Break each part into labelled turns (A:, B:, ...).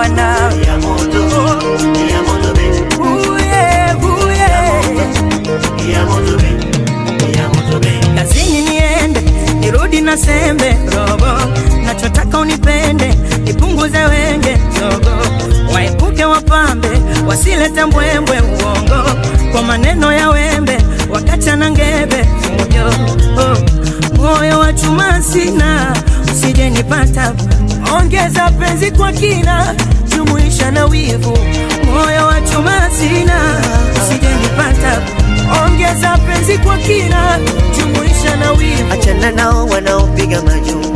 A: nawe
B: ya moto ya moto baby
A: uye uye
B: ya moto baby ya moto baby
A: kazini niende nirudi na sembe robo nachotaka unipende nipunguze wenge zogo waepuke wapambe wasilete mbwembwe uongo kwa maneno ya wembe wakachana ngebe fujo oh. moyo wa chuma sina usije nipata ongeza penzi kwa kina jumuisha na wivu moyo wa chuma sina usije nipata ongeza penzi kwa kina jumuisha na wivu
B: achana nao wanaopiga majuu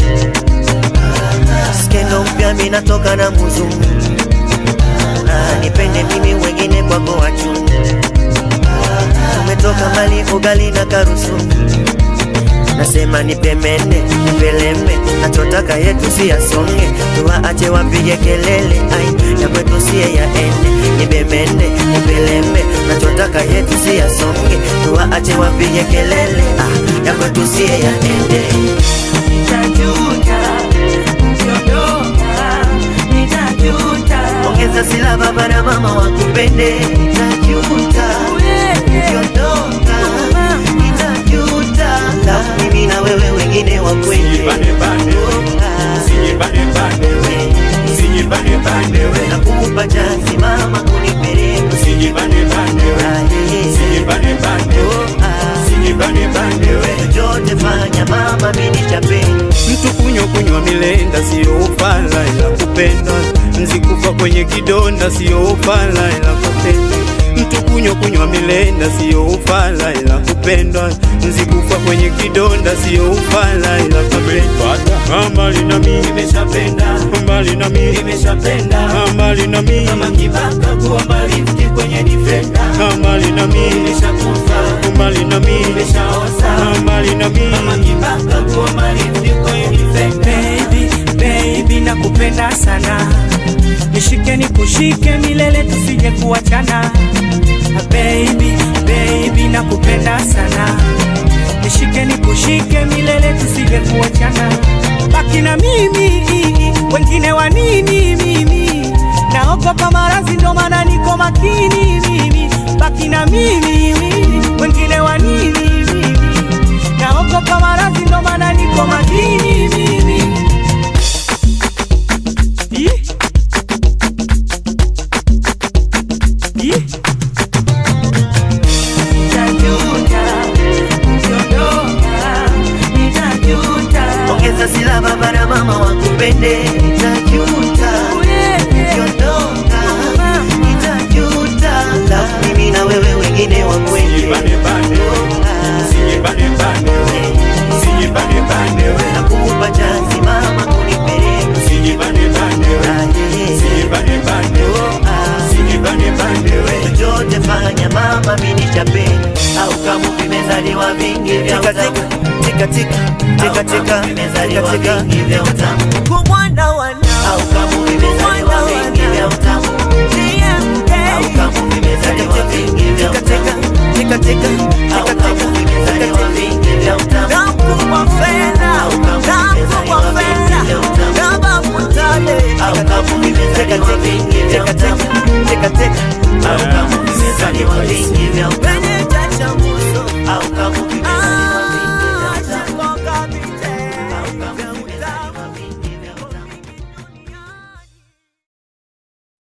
B: skendo mpya minatoka na muzungu Ah, nipende mimi wengine kwako wachu umetoka mali ugali na karusu nasema nipemene nipeleme nachotaka yetu si yasonge tuwaache wapige kelele ai ya kwetu siye yaende nibemene nipeleme nachotaka yetu si yasonge tuwaache wapige kelele ah, ya kwetu siye yaende
A: nitajuta ukiondoka nitajuta
B: ongeza sila baba na mama wakupende nitajuta ukiondoka nitajuta na mimi na wewe wengine wakwende nakupa chansi mama kunipeleka chochote fanya mama mini chapeni
C: Mtu kunywa kunywa milenda sio ufala ila kupenda, nzikufa kwenye kidonda sio ufala ila kupenda. Mtu kunywa kunywa milenda sio ufala ila kupendwa, nzikufa kwenye kidonda sio ufala ila kupendwa. Mbali na mimi nimeshapenda, mbali na mimi nimeshapenda, mbali na mimi kama kibaka kuomba lifti kwenye defender, mbali na mimi nimeshakufa, mbali na mimi nimeshaoza, mbali na mimi kama kibaka kuomba lifti kwenye defender.
A: baby baby nakupenda sana nishike nikushike milele tusije kuachana baby baby nakupenda sana nishike nikushike milele tusije kuachana baki na mimi wengine wa nini mimi naogopa maradhi ndo maana niko makini mimi baki na mimi wengine wa nini mimi naogopa maradhi ndo maana niko makini mimi Ih. Ih. Nitajuta, ukiondoka, nitajuta.
B: ongeza sila baba na mama wakupende nitajuta ukiondoka nitajuta na mimi na wewe wengine wakwende nakupa chansi mama kunipeleka chochote fanya mama mini chapeni au kama vimezaliwa vingi vya utamu tika tika tika tika vimezaliwa vingi vya utamu
A: Kwa mwana wana
B: au kama vimezaliwa vingi vya utamu au kama vimezaliwa vingi vya utamu
A: tika tika
B: au kama vimezaliwa vingi vya utamu
A: Nakupa fedha,
B: au kama vimezaliwa
A: nakupa
B: vingi
A: fedha,
B: vya utamu
A: kama mutale.
B: au kama vimezaliwa vingi vya utamu
A: Tika tika,
B: au kama